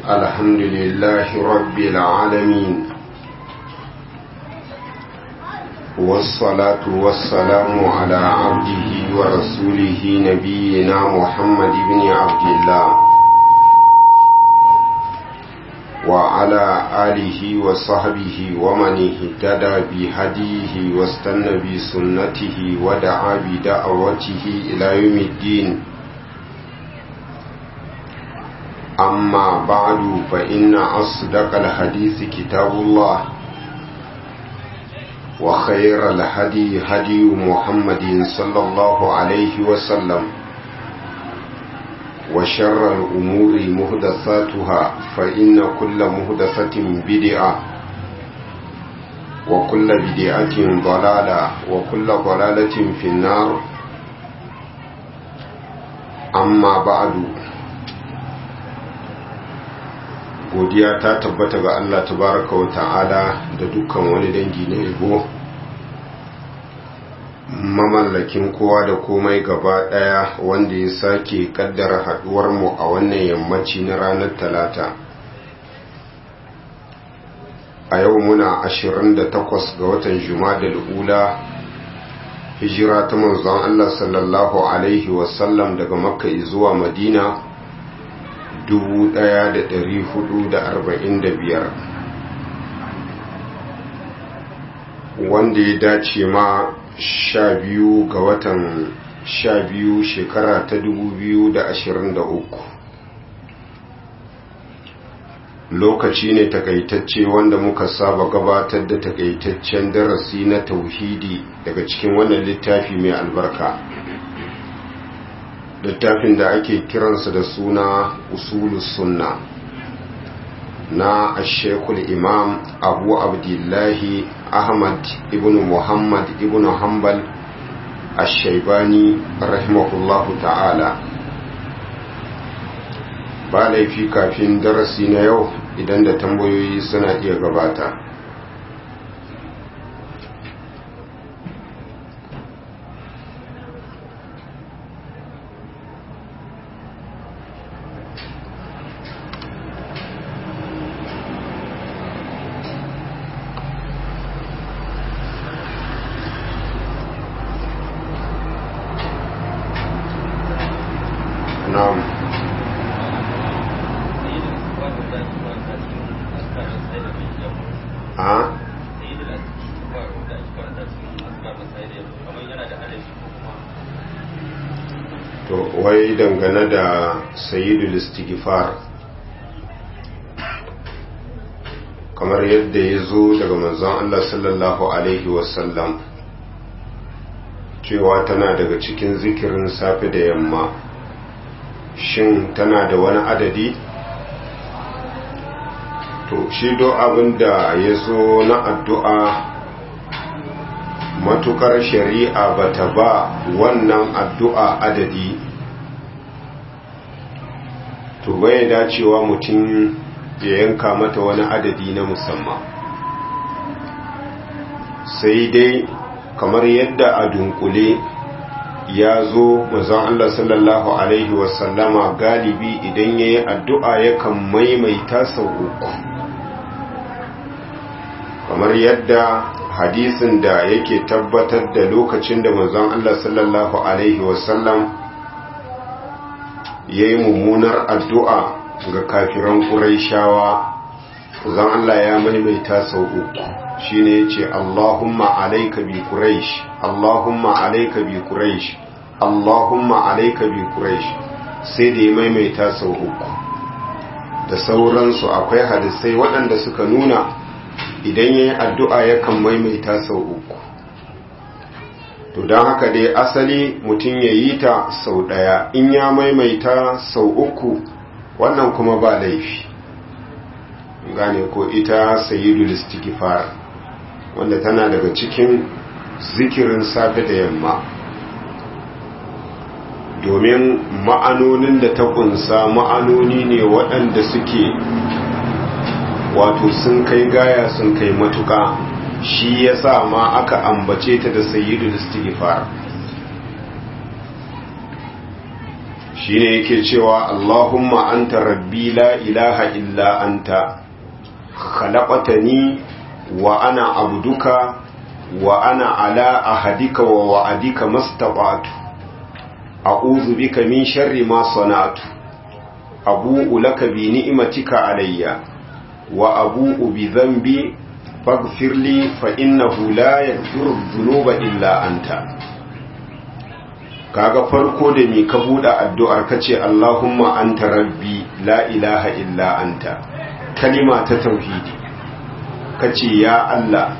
الحمد لله رب العالمين والصلاة والسلام على عبده ورسوله نبينا محمد بن عبد الله وعلى آله وصحبه ومن اهتدى بهديه واستنى بسنته ودعا بدعوته إلى يوم الدين أما بعد فإن أصدق الحديث كتاب الله وخير الهدي هدي محمد صلى الله عليه وسلم وشر الأمور مهدثاتها فإن كل مهدثة بدعة وكل بدعة ضلالة وكل ضلالة في النار أما بعد godiya ta tabbata ga Allah tabaraka wa ta'ala da dukkan wani dangi na yabo mamallakin kowa da komai gaba daya wanda ya sake kaddara haduwar mu a wannan yammaci na ranar talata a yau muna 28 ga watan jumadal ula hijira ta manzon Allah sallallahu alaihi wasallam daga makka zuwa madina 1445 wanda ya dace ma sha biyu ga watan sha biyu shekara ta 2023 lokaci ne takaitacce wanda muka saba gabatar da takaitaccen darasi na tauhidi daga cikin wannan littafi mai albarka littafin da ake kiransa da suna usulus sunna na ashekul imam abu abdullahi ahmad ibn muhammad ibn hanbal ashaibani rahimahullahu ta'ala ba laifi kafin darasi na yau idan da tambayoyi suna iya gabata wai dangane da sayidul istighfar kamar yadda ya zo daga manzon Allah sallallahu alaihi wasallam cewa tana daga cikin zikirin safe da yamma shin tana da wani adadi to shi do abin da ya zo na addu'a matukar shari'a bata ba wannan addu'a adadi to bai dacewa mutum ya yanka mata wani adadi na musamman sai dai kamar yadda a dunkule ya zo mazan Allah sallallahu Alaihi wasallama galibi idan ya yi addu'a yakan maimaita sau uku kamar yadda hadisin da yake tabbatar da lokacin da mazan Allah sallallahu Alaihi wasallam ya yi mummunar addu'a ga kafiran ƙuraishawa zan Allah ya maimaita sau uku shi ne ya ce Allahumma alaika bi ƙuraish Allahumma alaika bi ƙuraish Allahumma alaika bi ƙuraish sai da ya maimaita sau uku da sauransu akwai hadisai waɗanda suka nuna idan ya yi addu'a yakan maimaita sau uku to don haka dai asali mutum ya yi ta sau ɗaya in ya maimaita sau uku wannan kuma ba laifi gane ko ita sayidul istighfar wanda tana daga cikin zikirin safe da yamma domin ma'anonin da ta kunsa ma'anoni ne waɗanda suke wato sun kai gaya sun kai matuka shi ya sa ma aka ambace ta da sayyidul istighfar shine yake cewa Allahumma anta rabbi la ilaha illa anta khalaqtani wa ana abduka wa ana ala ahadika wa wa'adika mastata'tu a'udhu bika min sharri ma sana'tu abu'u laka bi ni'matika alayya wa abu'u bi dhanbi faghfir li fa innahu la yaghfiru dhunuba illa anta kaga farko da ni ka buɗe addu'ar ka ce Allahumma anta rabbi la ilaha illa anta kalima ta tauhidi ka ce ya Allah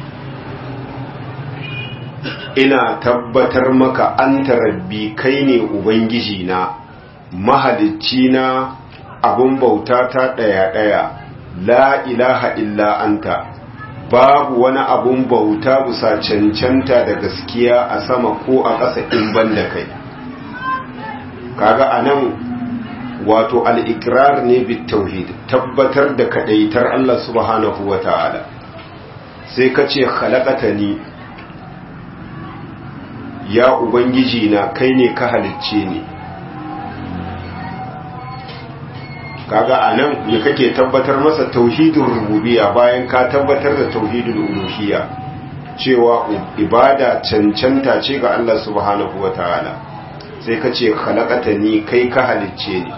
ina tabbatar maka anta rabbi kai ne ubangiji na mahalicci na abun bauta ta ɗaya-ɗaya la ilaha illa anta babu wani abun bauta bisa cancanta da gaskiya a sama ko a ƙasa in ban da kai kaga a nan wato al'ikirar ne bit tauhid tabbatar da kaɗaitar Allah subhanahu wa ta'ala sai ka ce halakata ni ya ubangiji na kai ne ka halicce ni kaga anan me kake tabbatar masa tauhidin rububiyya bayan ka tabbatar da tauhidul uluhiyya cewa ibada cancanta ce ga Allah subhanahu wataala sai ka ce khalaqatani kai ka halicce ni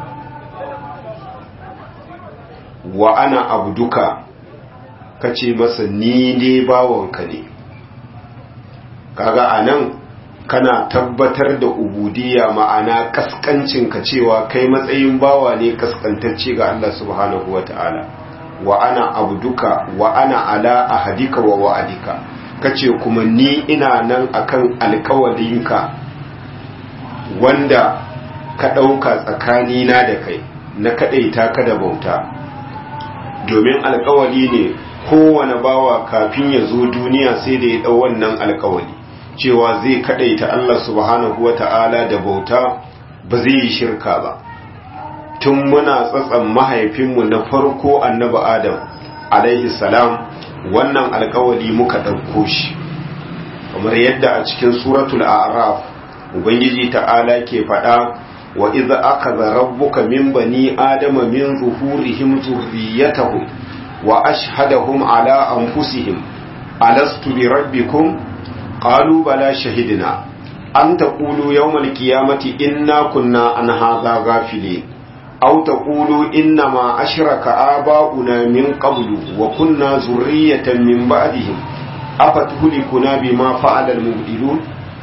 wa ana abduka kace masa ni ne bawanka ne kaga anan kana tabbatar da ubudiyya ma'ana kaskancinka cewa kai matsayin bawa ne kaskantacce ga Allah subhanahu wata'ala wa ana abduka wa ana ala ahadika wa wa'adika kace kuma ni ina nan akan alkawalinka wanda ka ɗauka tsakanina da kai na kaɗaita ka da bauta domin alkawali ne kowane bawa kafin ya zo duniya sai da ya ɗau wannan alkawali cewa zai kadaita Allah subhanahu wata'ala da bauta ba zai yi shirka ba tun muna tsatsan mahaifinmu na farko annabi Adam alaihi salam wannan alkawali muka ɗauko shi kamar yadda a cikin suratul a'raf ubangiji ta'ala ke faɗa wa idza akhadha rabbuka min bani adama min zuhurihim zurriyyatahum wa ashhadahum ala anfusihim alastu bi rabbikum قالوا بلى شهدنا أن تقولوا يوم القيامة إنا كنا عن هذا غافلين أو تقولوا إنما أشرك آباؤنا من قبل وكنا ذرية من بعدهم أفتهلكنا بما فعل المبدلون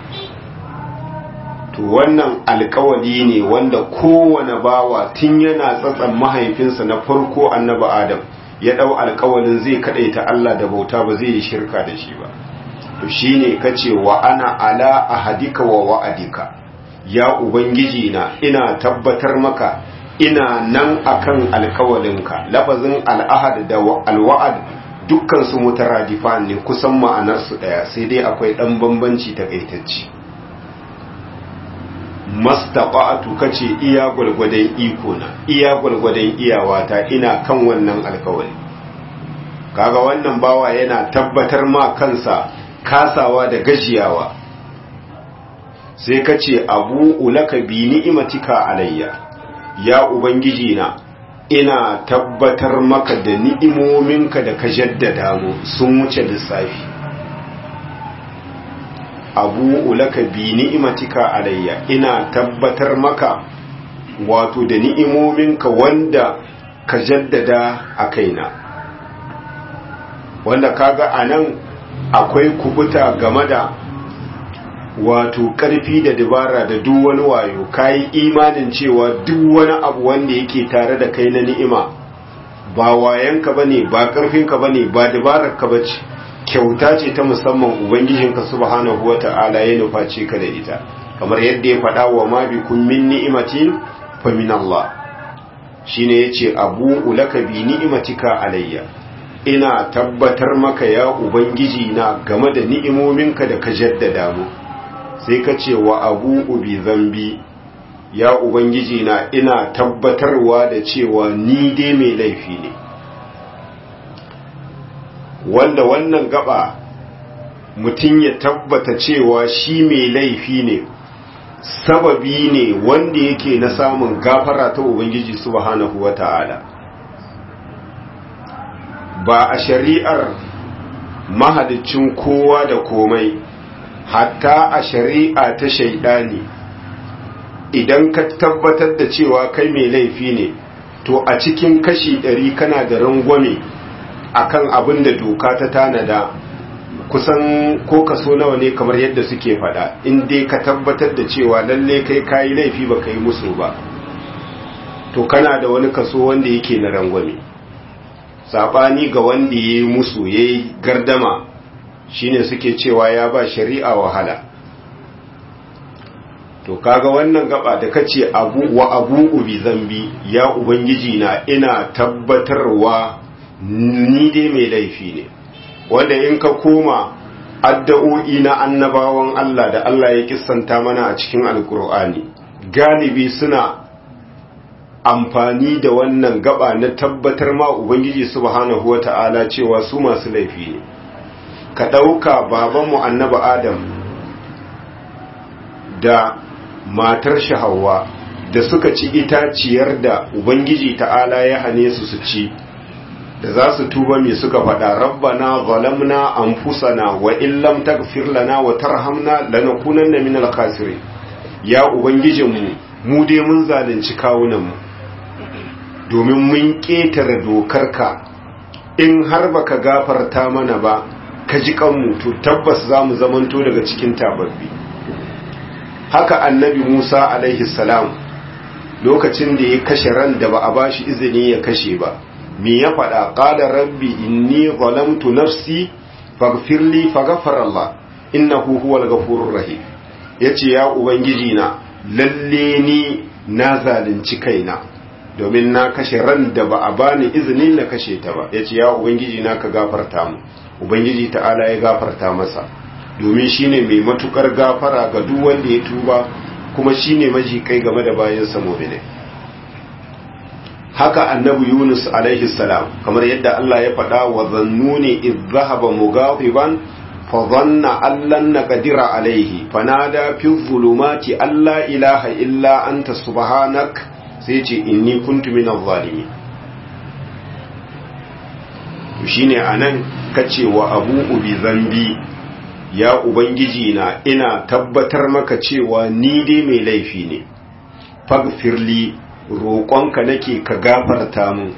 to wannan alkawali ne wanda kowane bawa tun yana tsatsan mahaifinsa na farko annabi adam ya dau alkawalin zai kadaita Allah da bauta ba zai yi shirka da shi ba to shine kace wa ana ala ahadika wa wa'adika ya ubangiji na ina tabbatar maka ina nan akan alkawalinka lafazin al'ahad da alwa'ad dukkan su mutaradifan ne kusan ma'anar su daya sai dai akwai dan bambanci takaitacce mastaqatu kace iya gulgudan iko na iya gulgudan iyawata ina kan wannan alkawali kaga wannan bawa yana tabbatar ma kansa kasawa da gajiyawa sai ka ce abu ulaka bi ni'imatika alayya ya ubangiji na ina tabbatar maka da ni'imominka da ka jaddada mu sun wuce lissafi abu ulaka bi ni'imatika alayya ina tabbatar maka wato da ni'imominka wanda ka jaddada a kaina wanda kaga anan akwai kubuta game da wato ƙarfi da dabara da duk wani wayo kayi imanin cewa duk wani abu wanda yake tare da kai na ni'ima ba wayanka bane ba ƙarfinka bane ba dabararka bace kyauta ce ta musamman ubangijinka subhanahu wata'ala ya nuface ka da ita kamar yadda ya faɗa wa ma bi kun min ni'imatin fa min Allah shine yace abu ulaka bi ni'imatika alayya ina tabbatar maka ya ubangiji na game da ni'imominka da ka jaddada mu sai ka ce wa abu ubi zambi ya ubangiji na ina tabbatarwa da cewa ni dai mai laifi ne wanda wannan gaba mutum ya tabbata cewa shi mai laifi ne sababi ne wanda yake na samun gafara ta ubangiji subhanahu wata'ala ba a shari'ar mahalicin kowa da komai hatta a shari'a ta shaidani idan ka tabbatar da cewa kai mai laifi ne to a cikin kashi ɗari kana da rangwame akan abin da doka ta tanada kusan ko kaso nawa ne kamar yadda suke faɗa in dai ka tabbatar da cewa lalle kai kayi laifi ba ka yi musu ba to kana da wani kaso wanda yake na rangwame saɓani ga wanda ya yi musu ya yi gardama shine suke cewa ya ba shari'a wahala to kaga wannan gaba da kace abu wa abu ubi zambi ya ubangiji na ina tabbatarwa ni dai mai laifi ne wanda in ka koma addu'o'i na annabawan Allah da Allah ya kissanta mana a cikin alkur'ani galibi suna amfani da wannan gaba na tabbatar ma ubangiji subhanahu wata'ala cewa su masu laifi ne ka ɗauka babanmu annaba adam da matar shahawa da suka ci itaciyar da ubangiji ta'ala ya hane su su ci da za su tuba mai suka faɗa rabbana zalamna anfusana wa illam taghfir lana wa tarhamna lanakunanna minal khasirin ya ubangijinmu mu dai mun zalunci kawunanmu domin mun ƙetare dokarka in har baka gafarta mana ba ka ji kanmu to tabbas za mu zamanto daga cikin tababbi haka annabi musa alaihi salam lokacin da ya kashe ran da ba a bashi izini ya kashe ba me ya faɗa ƙada rabbi inni zalamtu nafsi faghfirli faghfara Allah innahu huwal ghafurur rahim yace ya ubangiji na lalle ni na zalunci kaina domin na kashe ran da ba a bani izinin na kashe ta ba yace ya ubangiji na ka gafarta mu ubangiji ta'ala ya gafarta masa domin shine mai matukar gafara ga duk wanda ya tuba kuma shine maji kai game da bayan sa mu'mini haka annabi Yunus alaihi salam kamar yadda Allah ya faɗa wa zannuni idh dhahaba mughadiban fa dhanna an lan naqdira alaihi fanada fi dhulumati alla ilaha illa anta subhanak sai ce inni kuntu minadh zalimin shine anan kace wa abu ubi zambi ya ubangiji na ina tabbatar maka cewa ni dai mai laifi ne fagfirli roƙonka nake ka gafarta mu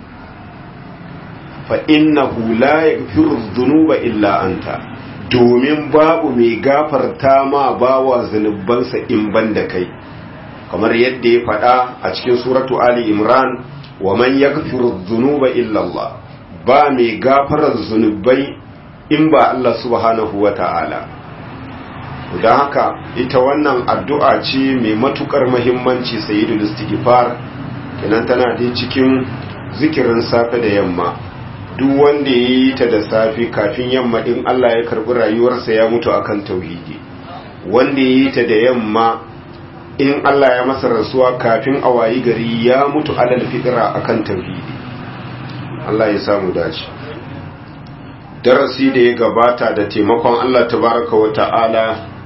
fa innahu la yaghfiru dhunuba illa anta domin babu mai gafarta ma bawa zunubansa in banda kai kamar yadda ya faɗa a cikin suratu ali imran wa man yaghfiru dhunuba illa Allah ba mai gafarar zunubai in ba Allah subhanahu wa ta'ala. Don haka ita wannan addu'a ce mai matukar mahimmanci sayidul istighfar kenan tana dai cikin zikirin safe da yamma duk wanda ya yi ta da safe kafin yamma in Allah ya karbi rayuwarsa ya mutu akan tauhidi wanda ya yi ta da yamma in Allah ya masa rasuwa kafin a wayi gari ya mutu alal fitra akan tauhidi Allah ya samu dace darasi da ya gabata da taimakon Allah tabaraka wa ta'ala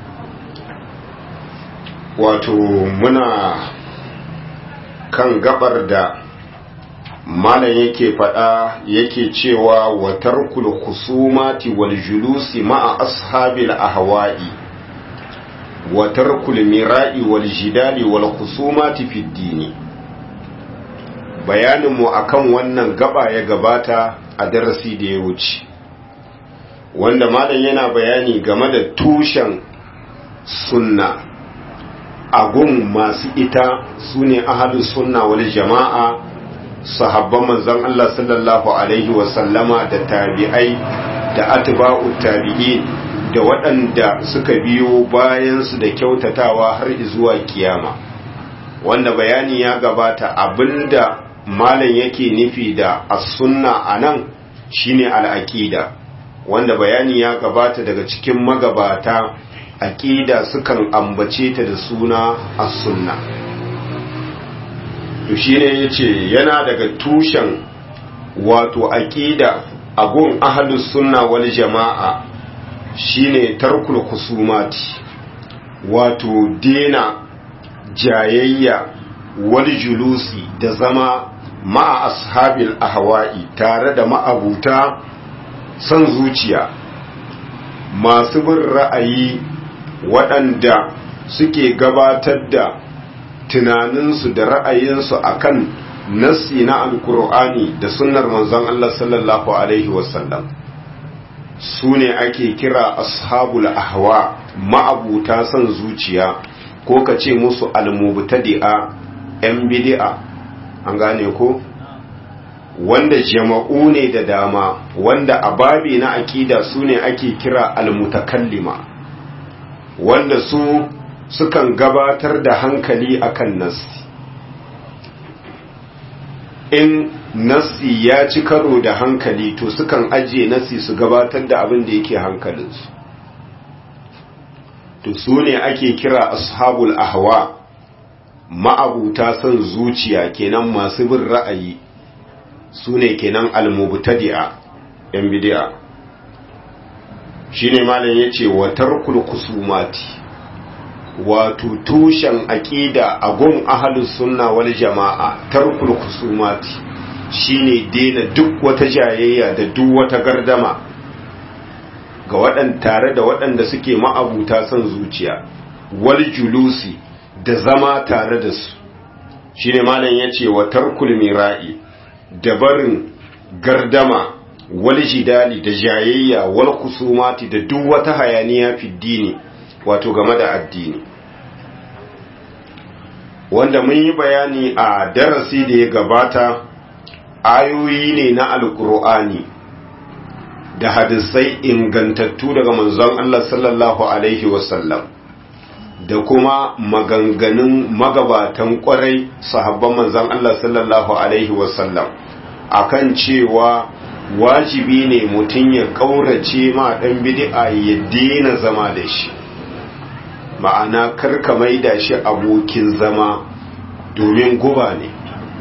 wato muna kan gabar da malam yake fada yake cewa wa tarkul khusumati wal julusi ma'a ashabil ahwa'i wa tarkul mira'i wal jidali wal khusumati fid dini bayaninmu akan wannan gaba ya gabata a darasi da ya wuce wanda malam yana bayani game da tushen sunna agun masu ita su ne ahalus sunna wal jama'a sahabban manzon Allah sallallahu alaihi wasallama da tabi'ai da atba'u tabi'in da waɗanda suka biyo bayansu da kyautatawa har zuwa kiyama wanda bayani ya gabata abinda malam yake nufi da as-sunna anan shine al-aqida wanda bayani ya gabata daga cikin magabata aqida sukan ambace ta da suna as-sunna to shine yace yana daga tushen wato aqida agun ahlus sunna wal jamaa shine tarkul khusumati wato dena jayayya wal julusi da zama ma'a ashabil ahwa'i tare da ma'abuta son zuciya masu bin ra'ayi waɗanda suke gabatar da tunaninsu da ra'ayinsu akan nassi na alkur'ani da sunnar manzon Allah sallallahu alaihi wasallam su ne ake kira ashabul ahwa ma'abuta son zuciya ko ka ce musu almubtadi'a yan bid'a an gane ko wanda jama'u ne da dama wanda a babi na akida su ne ake kira almutakallima wanda su sukan gabatar da hankali akan nassi in nassi ya ci karo da hankali to sukan ajiye nassi su gabatar da abin da yake hankalinsu to su ne ake kira ashabul ahwa ma'abuta son zuciya kenan masu bin ra'ayi su ne kenan almubtadi'a yan bid'a shine malam yace wa tarkul kusumati wato tushen aqida a gun ahlus sunna wal jama'a tarkul kusumati shine dena duk wata jayayya da duk wata gardama ga waɗanda tare da waɗanda suke ma'abuta son zuciya wal julusi da zama tare da su shine malam yace wa tarkul mira'i da barin gardama wal jidali da jayayya wal kusumati da duk wata hayaniya fi dini wato game da addini wanda mun yi bayani a darasi da ya gabata ayoyi ne na alkur'ani da hadisai ingantattu daga manzon Allah sallallahu alaihi wasallam da kuma maganganun magabatan kwarai sahabban manzon Allah sallallahu alaihi wasallam akan cewa wajibi ne mutum ya kaurace ma dan bid'a ya daina zama da shi ma'ana karka maida shi abokin zama domin guba ne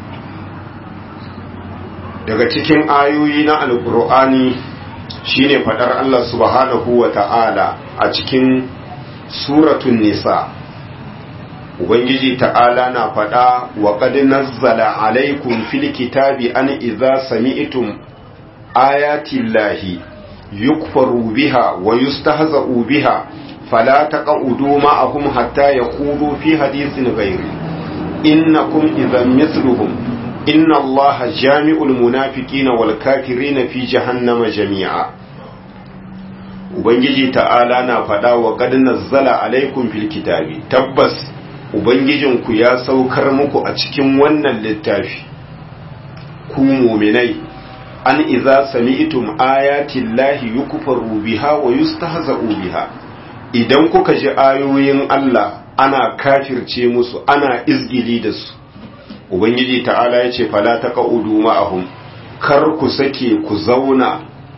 daga cikin ayoyi na alkur'ani shine fadar Allah subhanahu wa ta'ala a cikin suratun nisa ubangiji ta'ala na fada wa qad nazzala alaikum fil kitabi an idza sami'tum ayati llahi yukfaru biha wa yustahza'u biha fala taq'udu ma'ahum hatta yaqulu fi hadithin ghairi innakum idhan mithluhum inna allaha jami'ul munafiqina wal kafirina fi jahannama jami'a ubangiji ta'ala na faɗa wa qad nazzala alaikum fil kitabi tabbas ubangijinku ya saukar muku a cikin wannan littafi ku mu'minai an idza sami'tum ayati llahi yukfaru biha wa yustahza'u biha idan kuka ji ayoyin Allah ana kafirce musu ana izgili da su ubangiji ta'ala ya ce fala ta ka'udu ma'ahum kar ku sake ku zauna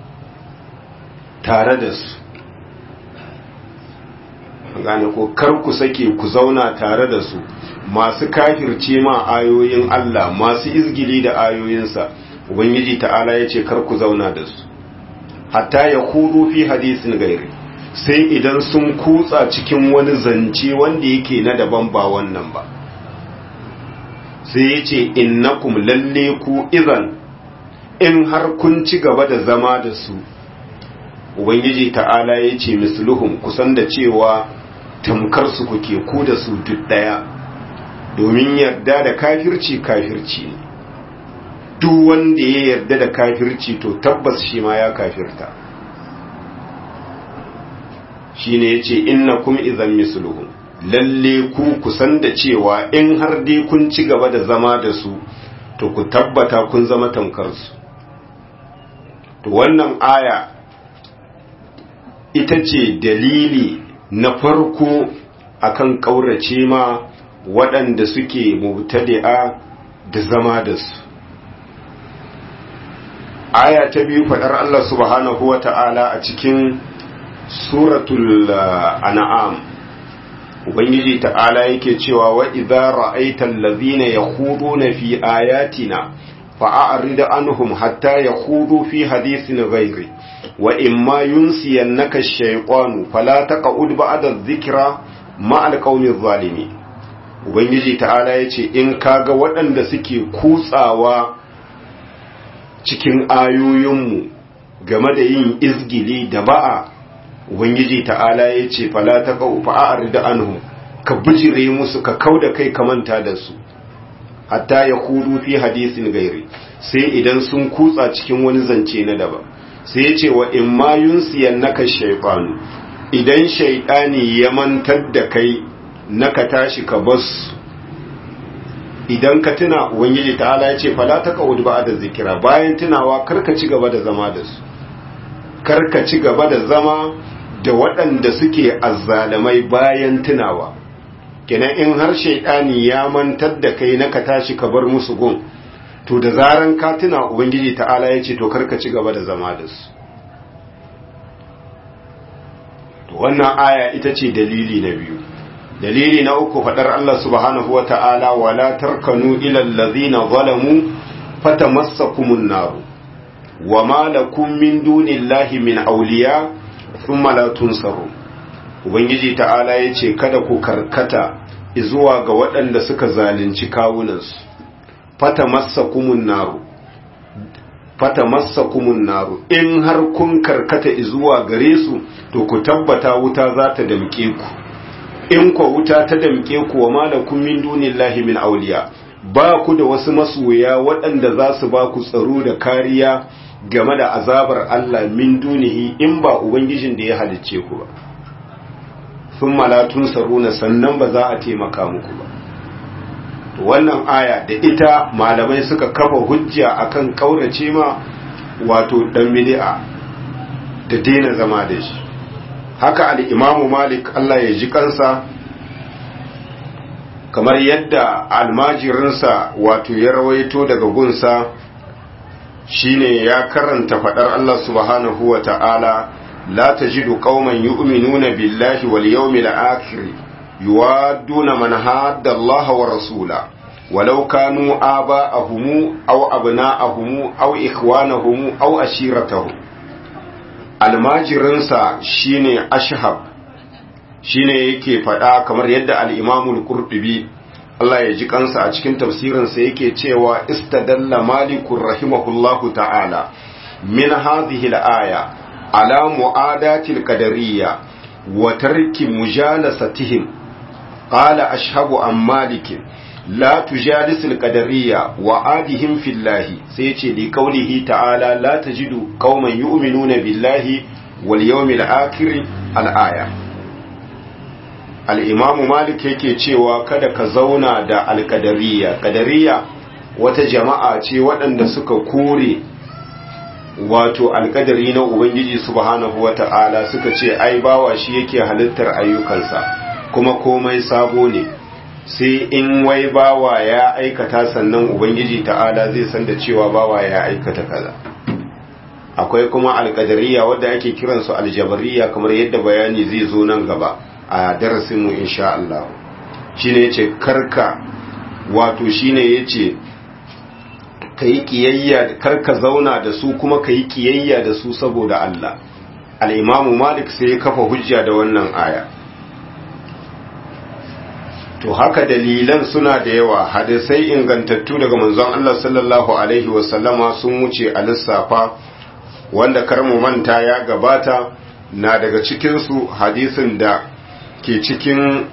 tare da su gane ko kar ku sake ku zauna tare da su masu kafirce ma ayoyin Allah masu izgili da ayoyinsa ubangiji ta'ala ya ce kar ku zauna da su hatta ya kudu fi hadisin gairi sai idan sun kutsa cikin wani zance wanda yake na daban ba wannan ba sai ya ce innakum lalle ku izan in har kun ci gaba da zama da su ubangiji ta'ala ya ce misluhum kusan da cewa tamkar su kuke ku da su duk daya domin yarda da kafirci kafirci ne duk wanda ya yarda da kafirci to tabbas shi ma ya kafirta shine yace innakum idan misluhum lalle ku kusan da cewa in har dai kun ci gaba da zama da su to ku tabbata kun zama tamkar su to wannan aya ita ce dalili na farko akan kaurace ma waɗanda suke mubtadi'a da zama da su aya ta biyu faɗar Allah subhanahu wa ta'ala a cikin suratul an'am ubangiji ta'ala yake cewa wa idza ra'aita allazina yakhuduna fi ayatina fa'arid anhum hatta yakhudu fi hadithin ghairi wa imma yunsiyannaka ash-shaytanu fala taq'ud ba'da adh-dhikra ma'al qaumiz zalimi ubangiji ta'ala yace in kaga waɗanda suke kutsawa cikin ayoyinmu game da yin izgili da ba'a ubangiji ta'ala yace fala taqau fa'arid anhum ka bijire musu ka kauda kai ka manta da su hatta ya kudu fi hadisin gairi sai idan sun kutsa cikin wani zance na daban sai ya ce wa in ma yunsiyan naka shaifanu idan shaidani ya mantar da kai naka tashi ka bas idan ka tuna ubangiji ta'ala ya ce fala ta kawud ba da zikira bayan tunawa karka ci gaba da zama da su karka ci gaba da zama da waɗanda suke azzalamai bayan tunawa kenan in har shaidani ya mantar da kai na ka tashi ka bar musu gun to da zaran ka tuna ubangiji ta'ala ya ce to karka ci gaba da zama da su to wannan aya ita ce dalili na biyu dalili na uku fadar Allah subhanahu wa ta'ala wala tarkanu ila allazina zalamu fatamassakumun nar wa ma lakum min dunillahi min awliya thumma la tunsaru ubangiji ta'ala yace kada ku karkata zuwa ga waɗanda suka zalunci kawunansu fatamassakumun naru fatamassakumun naru in har kun karkata zuwa gare su to ku tabbata wuta za ta damke ku in ko wuta ta damke ku wa malakum min dunillahi min awliya ba ku da wasu masoya waɗanda za su ba ku tsaro da kariya game da azabar Allah min dunihi in ba ubangijin da ya halicce ku ba sun malatun saruna sannan ba za a taimaka muku ba wannan aya da ita malamai suka kafa hujja akan kaurace ma wato dan bid'a da daina zama da shi haka al-imamu malik Allah ya ji kansa kamar yadda almajirinsa wato ya rawaito daga gunsa shine ya karanta fadar Allah subhanahu wa ta'ala la tajidu qauman yu'minuna billahi wal yawmil akhir yuwadduna man hadda Allah wa rasula walau kanu aba'ahum aw abna'ahum aw ikhwanahum aw ashiratahum almajirinsa shine ashhab shine yake faɗa kamar yadda al-Imam al-Qurtubi Allah ya ji kansa a cikin tafsirinsa yake cewa istadalla malikur rahimahullahu ta'ala min hadhihi al-aya ala mu'adati al-qadariyya wa tarki mujalasatihim qala ashhabu an malik la tujalis al-qadariyya wa adihim fillahi sai yace li qawlihi ta'ala la tajidu qauman yu'minuna billahi wal yawmil akhir al-aya al'imamu malik yake cewa kada ka zauna da alƙadariya ƙadariya wata jama'a ce waɗanda suka kore wato alƙadari na ubangiji subhanahu wa ta'ala suka ce ai bawa shi yake halittar ayyukansa kuma komai sabo ne sai in wai bawa ya aikata sannan ubangiji ta'ala zai san da cewa bawa ya aikata kaza akwai kuma alƙadariya wadda ake kiransu aljabariya kamar yadda bayani zai zo nan gaba a darasinmu insha Allah shi ne ce karka wato shi ne ya ce ka yi kiyayya karka zauna da su kuma ka yi kiyayya da su saboda Allah al'imamu malik sai ya kafa hujja da wannan aya to haka dalilan suna da yawa hadisai ingantattu daga manzon Allah sallallahu alaihi wasallama sun wuce a lissafa wanda karmu manta ya gabata na daga cikinsu hadisin da ke cikin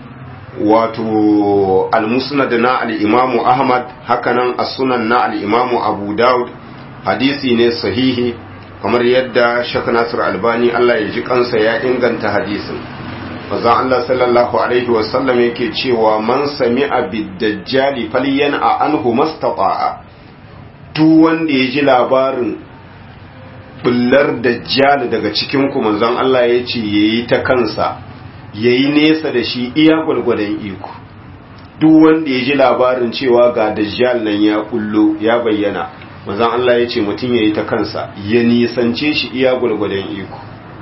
wato al-musnad na al-imamu ahmad hakanan as-sunan na al-imamu abu daud hadisi ne sahihi kamar yadda shaka nasir albani Allah ya ji kansa ya inganta hadisin maza Allah sallallahu alaihi wasallam yake cewa man sami'a bid-dajjali falyan'a anhu mastata'a duk wanda ya ji labarin bullar dajjal daga cikin ku manzon Allah ya ce yayi ta kansa ya yi nesa da shi iya gwalgwadon iko duk wanda ya ji labarin cewa ga dajjal nan ya kullo ya bayyana mazan Allah ya ce mutum ya yi ta kansa ya nisance shi iya gwalgwadon iko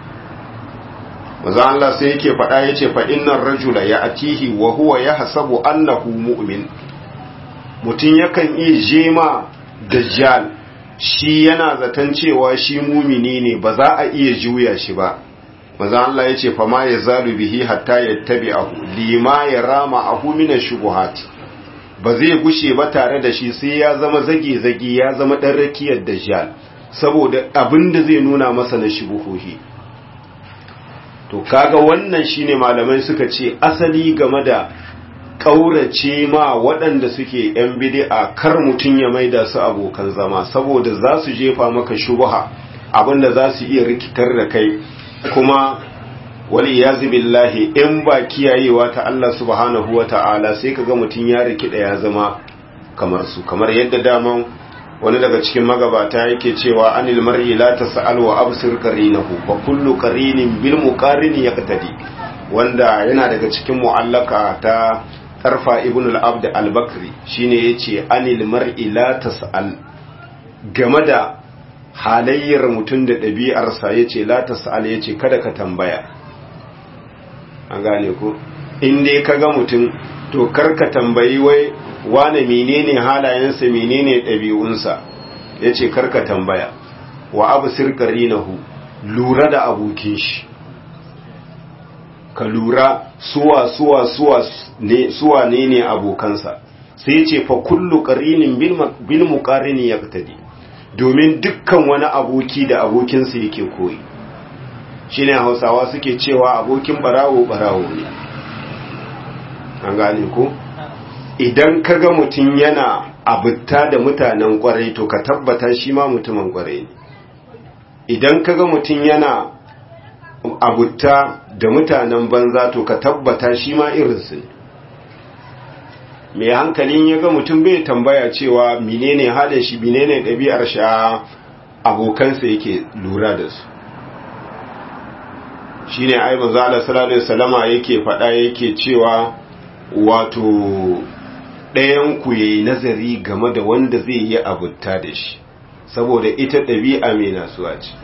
mazan Allah sai yake faɗa ya ce faɗinnan rajula ya atihi wa huwa ya hasabu annahu mu'min mutum yakan iya jema dajjal shi yana zaton cewa shi mumini ne ba za a iya juya shi ba maza Allah ya ce fama ya zalu bihi hatta ya tabi ahu lima ya rama ahu mina shubuhat ba zai gushe ba tare da shi sai ya zama zage-zage ya zama ɗan rakiyar dajjal saboda abin da zai nuna masa na shubuhohi to kaga wannan shine malamai suka ce asali game da ƙaurace ma waɗanda suke ‘yan bidi'a kar mutum ya maida su abokan zama saboda za su jefa maka shubuha abinda za su iya rikitar da kai kuma wali ya billahi in ba kiyayewa ta Allah subhanahu wa ta'ala sai ka ga mutum ya rikida ya zama kamar su kamar yadda daman wani daga cikin magabata yake cewa anil mar'i la tas'al wa absir qarinahu fa kullu qarinin bil muqarini yaqtadi wanda yana daga cikin mu'allaka ta tarfa ibn al-abd al-bakri shine yace anil mar'i la tas'al game da halayyar mutum da ɗabi'arsa yace la tas'al yace kada ka tambaya an gane ku in dai kaga mutum to karka tambayi wai wane menene halayensa menene ɗabi'unsa yace karka tambaya wa absir qarinahu lura da abokin shi ka lura suwa suwa suwa ne suwa ne ne abokansa sai ce fa kullu qarinin bil muqarini yaqtadi domin dukkan wani aboki da abokinsa yake koyi shine Hausawa suke cewa abokin barawo barawo ne an gane ko idan kaga mutun yana abutta da mutanen kwarai to ka tabbata shi ma mutumin kwarai ne idan kaga mutun yana abutta da mutanen banza to ka tabbata shi ma irinsu ne mai hankalin ya ga mutum bai tambaya cewa menene halin shi menene ɗabi'ar shi abokansa yake lura da su shi ne ai manzala sallallahu salama yake faɗa yake cewa wato ɗayan ku yayi nazari game da wanda zai yi abutta da shi saboda ita ɗabi'a mai nasuwa ce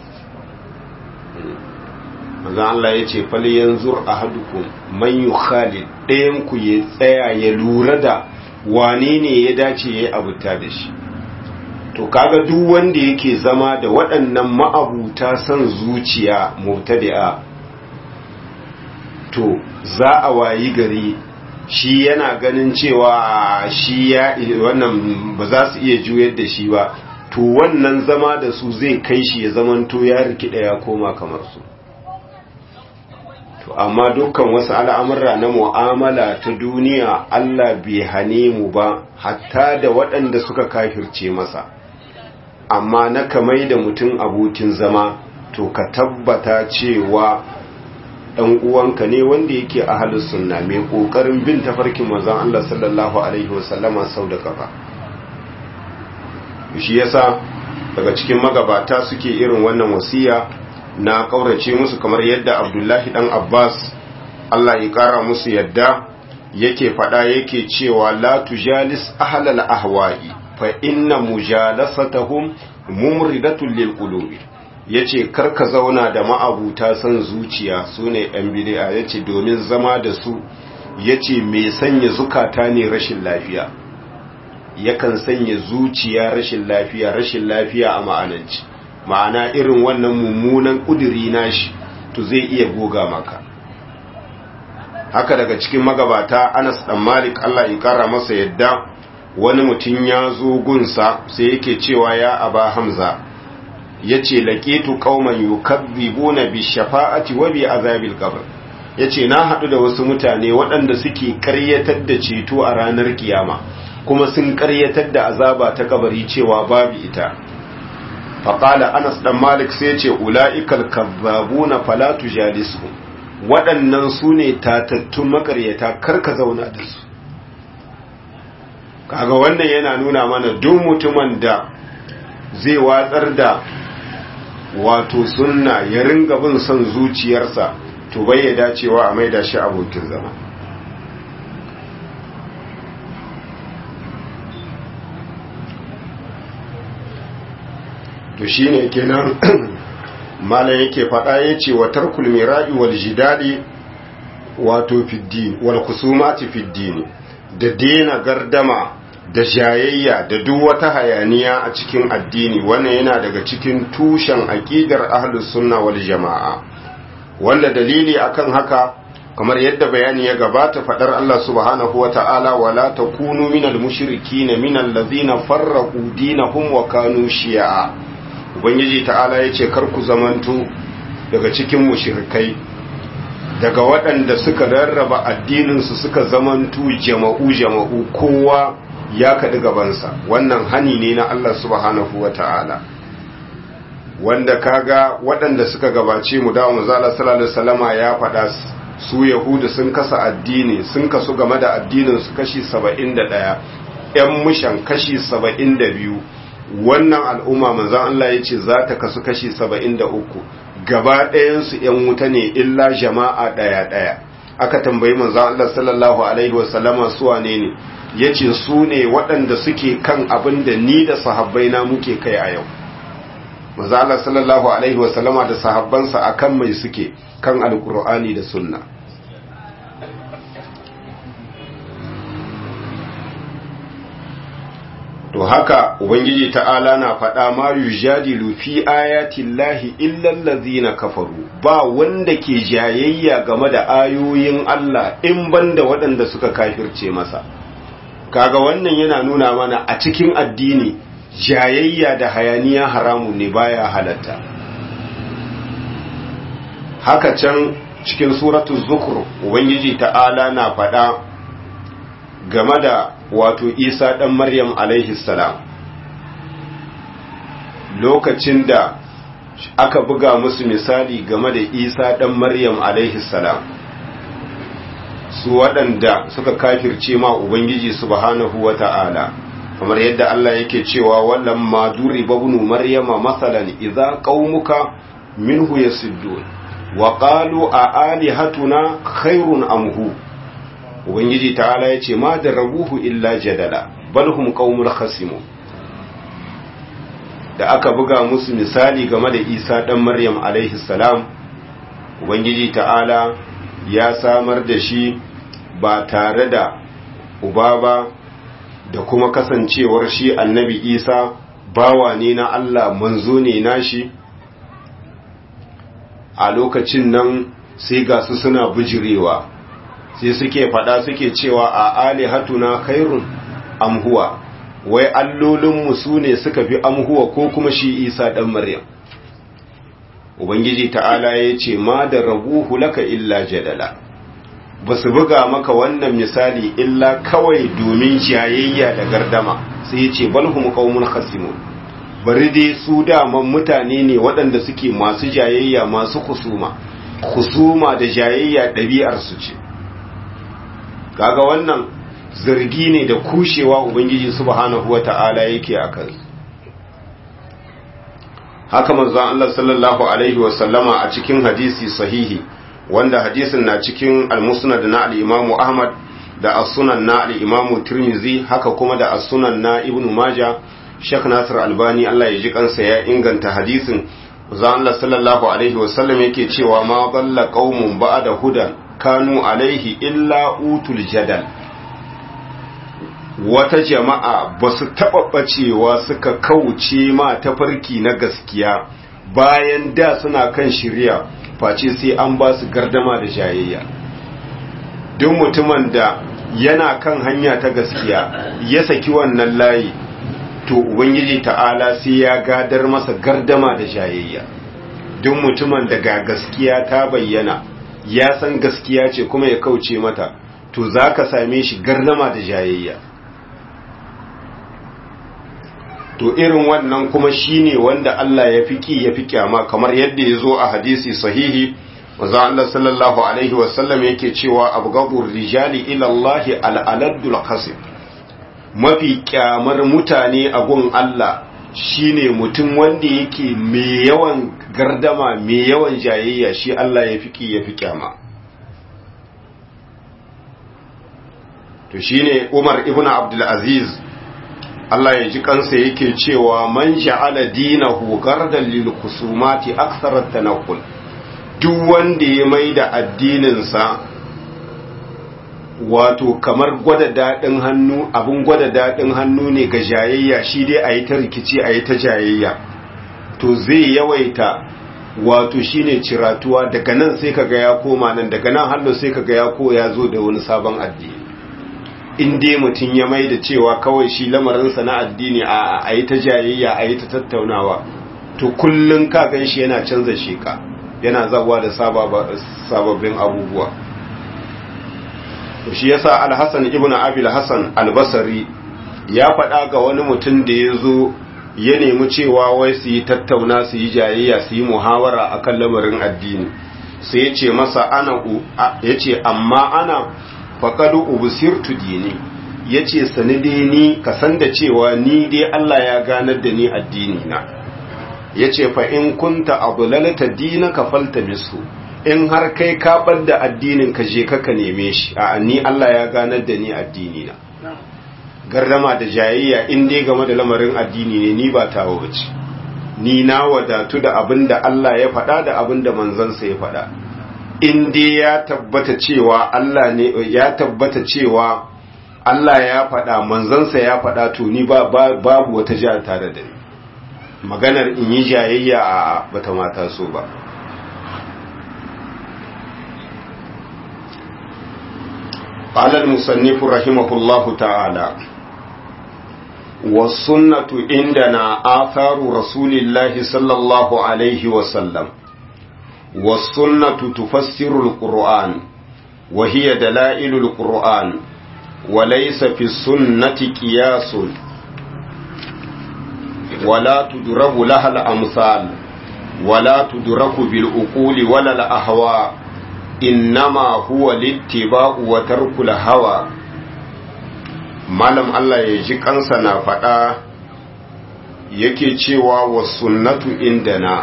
manzo Allah ya ce fal yanzur ahadukum man yukhalid ɗayan ku ya tsaya ya lura da wane ne ya dace yayi abuta da shi to kaga duk wanda yake zama da waɗannan ma'abuta san zuciya mubtadi'a to za a wayi gari shi yana ganin cewa shi ya wannan ba za su iya juyar da shi ba to wannan zama da su zai kai shi ya zamanto ya rikida ya koma kamar su to amma dukkan wasu al'amurra na mu'amala ta duniya Allah bai hane mu ba hatta da waɗanda suka kafirce masa amma na kamai da mutum abokin zama to ka tabbata cewa ɗan uwanka ne wanda yake a halin sunna mai ƙoƙarin bin tafarkin manzon Allah sallallahu alaihi wasallama sau da kafa shi yasa daga cikin magabata suke irin wannan wasiya na kaurace musu kamar yadda abdullahi dan abbas allah ya kara musu yadda yake fada yake cewa la tujalis ahlal ahwa'i fa inna mujalasatahum mumridatun lil qulubi yace karka zauna da ma'abuta san zuciya sune yan bid'a yace domin zama da su yace me sanya zukata ne rashin lafiya yakan sanya zuciya rashin lafiya rashin lafiya a ma'ananci ma'ana irin wannan mummunan ƙuduri nashi to zai iya goga maka haka daga cikin magabata Anas dan Malik Allah ya kara masa yadda wani mutum ya zo gunsa sai yake cewa ya Aba Hamza yace laqitu qauman yukazzibuna bi shafa'ati wa bi azabil qabr yace na hadu da wasu mutane waɗanda suke ƙaryatar da ceto a ranar kiyama kuma sun ƙaryatar da azaba ta kabari cewa babu ita faƙala anas ɗan malik sai ce ula'ikal kazzabu na falatu jalisu waɗannan su ne tatattun makaryata karka zauna da su kaga wannan yana nuna mana duk mutumin da zai watsar da wato sunna ya ringa bin son zuciyarsa to bai ya dacewa a maida shi abokin zama to shine kenan malam yake faɗa yace wa tarkul mira'i wal jidali wato fiddin wal khusumati fiddin da dena gardama da jayayya da duk wata hayaniya a cikin addini wannan yana daga cikin tushen aqidar ahlus sunna wal jamaa wanda dalili akan haka kamar yadda bayani ya gabata fadar Allah subhanahu wata'ala wala takunu minal mushrikina minal ladzina farraqu dinahum wa kanu shi'a ubangiji ta'ala yace kar ku zamanto daga cikin mushrikai daga waɗanda suka rarraba addininsu suka zamanto jama'u jama'u kowa ya kaɗi gabansa wannan hani ne na Allah subhanahu wata'ala wanda kaga waɗanda suka gabace mu da manzala sallallahu alaihi wasallama ya faɗa su yahudu sun kasa addini sun kasu game da addinin su kashi 71 ƴan mushan kashi 72 wannan al'umma manzon Allah yace za ta kasu kashi 73 gaba ɗayan su ƴan wuta ne illa jama'a ɗaya ɗaya aka tambayi manzon Allah sallallahu alaihi wasallama su wane ne yace su ne waɗanda suke kan abin da ni da sahabbaina muke kai a yau mazala sallallahu alaihi wasallama da sahabbansa akan mai suke kan alkur'ani da sunna to haka ubangiji ta'ala na faɗa ma yujadilu fi ayatin lahi illal ladzina kafaru ba wanda ke jayayya game da ayoyin Allah in banda waɗanda suka kafirce masa kaga wannan yana nuna mana a cikin addini jayayya da hayaniya haramun ne baya halatta haka can cikin suratu zukur ubangiji ta'ala na faɗa game da wato isa ɗan maryam alaihi salam lokacin da aka buga musu misali game da isa ɗan maryam alaihi salam su waɗanda suka kafirce ma ubangiji subhanahu wa ta'ala kamar yadda Allah yake cewa wallan ma duriba ibn maryama masalan idza qaumuka minhu yasuddun wa qalu a alihatuna khairun am hu ubangiji ta'ala yace ma darabuhu illa jadala bal hum qaumul khasimun da aka buga musu misali game da Isa dan Maryam alaihi salam ubangiji ta'ala ya samar da shi ba tare da uba ba da kuma kasancewar shi annabi isa bawa ne na Allah manzo ne nashi a lokacin nan sai ga su suna bijirewa sai suke fada suke cewa a alihatuna khairun amhuwa wai allolinmu su ne suka fi amhuwa ko kuma shi isa dan maryam ubangiji ta'ala ya ce ma da rabuhu laka illa jadala ba su buga maka wannan misali illa kawai domin jayayya da gardama sai ya ce balhum qaumun khasimun bari dai su daman mutane ne waɗanda suke masu jayayya masu kusuma kusuma da jayayya ɗabi'ar su ce kaga wannan zargi ne da kushewa ubangiji subhanahu wata'ala yake a kan haka manzon Allah sallallahu alaihi wasallama a cikin hadisi sahihi wanda hadisin na cikin al-musnad na al-imamu ahmad da as-sunan na al-imamu tirmizi haka kuma da as-sunan na ibnu maja shek nasir albani Allah ya ji kansa ya inganta hadisin zan Allah sallallahu alaihi wasallam yake cewa ma dalla qaumun ba'da hudan kanu alaihi illa utul jadal wata jama'a ba su taɓa ɓacewa suka kauce ma tafarki na gaskiya bayan da suna kan shirya face sai an ba su gardama da jayayya duk mutumin da yana kan hanya ta gaskiya ya saki wannan layi to ubangiji ta'ala sai ya gadar masa gardama da jayayya duk mutumin da ga gaskiya ta bayyana ya san gaskiya ce kuma ya kauce mata to za ka same shi gardama da jayayya to irin wannan kuma shine wanda Allah ya fiki ya fi kyama kamar yadda ya zo a hadisi sahihi wanzan Allah sallallahu alaihi wasallam yake cewa abgadur rijali ila Allah al'aladdul qasib mafi kyamar mutane a gun Allah shine mutum wanda yake mai yawan gardama mai yawan jayayya shi Allah ya fiki ya fi kyama to shine Umar ibn Abdul Aziz Allah ya ji kansa yake cewa man ja'ala dinahu gardan lil khusumati akthar at-tanaqqul duk wanda ya maida addininsa wato kamar gwada dadin hannu abun gwada dadin hannu ne ga jayayya shi dai ayi ta rikici ayi ta jayayya to zai yawaita wato shine ciratuwa daga nan sai kaga ya koma nan daga nan hallo sai kaga ya ko ya zo da wani sabon addini in dai mutum ya mai da cewa kawai shi lamarinsa na addini a a yi ta jayayya a yi ta tattaunawa to kullum ka gan shi yana canza sheka yana zawa da sababbin abubuwa shi yasa al-Hasan ibn Abi al-Hasan al-Basri ya faɗa ga wani mutum da ya zo ya nemi cewa wai su yi tattauna su yi jayayya su yi muhawara akan lamarin addini sai ya ce masa ana ya ce amma ana faƙadu ubusirtu dini ya ce sani dai ni ka san da cewa ni dai Allah ya ganar da ni addini na ya ce fa in kunta abu lalata dina ka falta misu in har kai ka da addinin ka je ka neme shi a ni Allah ya ganar da ni addini na gardama da jayayya in dai game da lamarin addini ne ni ba tawo bace ni na wadatu da abin da Allah ya faɗa da abin da manzansa ya faɗa in dai ya tabbata cewa Allah ne ya tabbata cewa Allah ya faɗa manzansa ya faɗa to ni ba babu wata jiya tare da ni maganar in yi jayayya a bata mata so ba قال المصنف رحمه الله تعالى والسنة عندنا آثار رسول الله صلى الله عليه وسلم والسنة تفسر القرآن وهي دلائل القرآن وليس في السنة قياس ولا تدرب لها الأمثال ولا تدرك بالأقول ولا الأهواء إنما هو الاتباع وترك الهوى malam Allah ya ji kansa na faɗa yake cewa wa sunnatu indana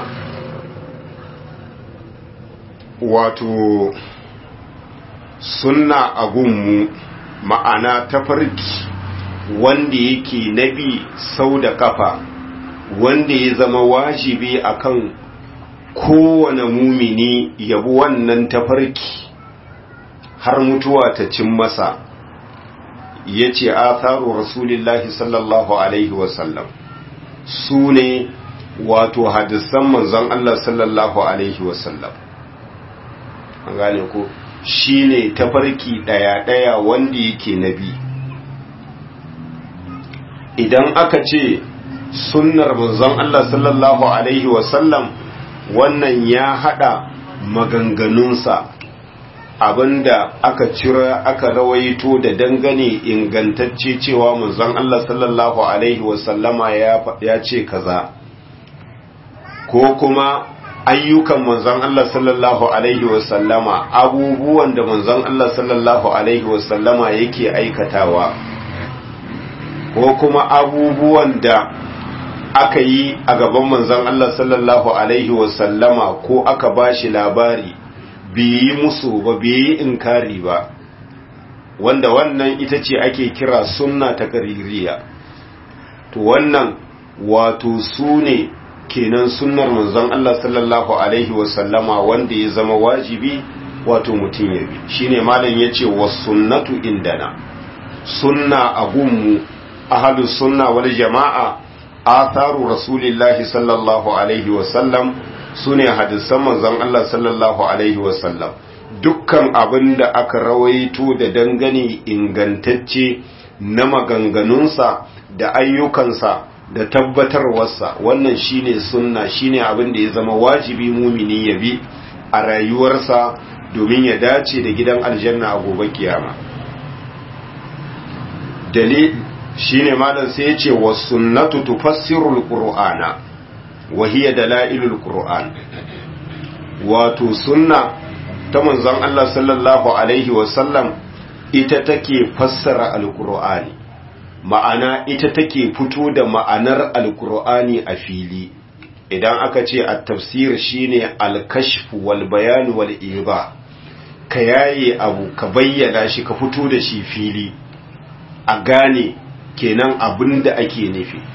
wato sunna a gunmu ma'ana tafarki wanda yake nabi sau da kafa wanda ya zama wajibi akan kowane mumini yabi wannan tafarki har mutuwa ta cin masa ya ce atharu rasulillahi sallallahu alaihi wasallam su ne wato hadisan manzon Allah sallallahu alaihi wasallam an gane ko shi ne tafarki ɗaya-ɗaya wanda yake nabi idan aka ce sunnar manzon Allah sallallahu alaihi wasallam wannan ya hada maganganunsa abinda aka cira aka rawaito da dangane ingantacce cewa manzon Allah sallallahu alaihi wasallama ya ce kaza ko kuma ayyukan manzon Allah sallallahu alaihi wasallama abubuwan da manzon Allah sallallahu alaihi wasallama yake aikatawa ko kuma abubuwan da aka yi a gaban manzon Allah sallallahu alaihi wasallama ko aka bashi labari bai yi musu ba bai yi inkari ba wanda wannan ita ce ake kira sunna ta kaririya to wannan wato su ne kenan sunnar manzon Allah sallallahu alaihi wasallama wanda ya zama wajibi wato mutum ya bi shine malam yace was sunnatu indana sunna a gunmu ahlus sunna wal jama'a atharu rasulillahi sallallahu alaihi wasallam su ne hadisan manzon Allah sallallahu Alaihi wasallam dukkan abin da aka rawaito da dangane ingantacce na maganganunsa da ayyukansa da tabbatarwarsa wannan shine sunna shine abin da ya zama wajibi mumini ya bi a rayuwarsa domin ya dace da gidan aljanna a gobe kiyama dalil shine malam sai ya ce was sunnatu tufassirul qur'ana وهي دلائل القرآن wato sunna ta manzon Allah sallallahu alaihi wasallam ita take fassara alkur'ani ma'ana ita take fito da ma'anar alkur'ani a fili idan aka ce a tafsir shine al-kashf wal bayan wal iba ka yaye abu ka bayyana shi ka fito da shi fili a gane kenan abin da ake nufi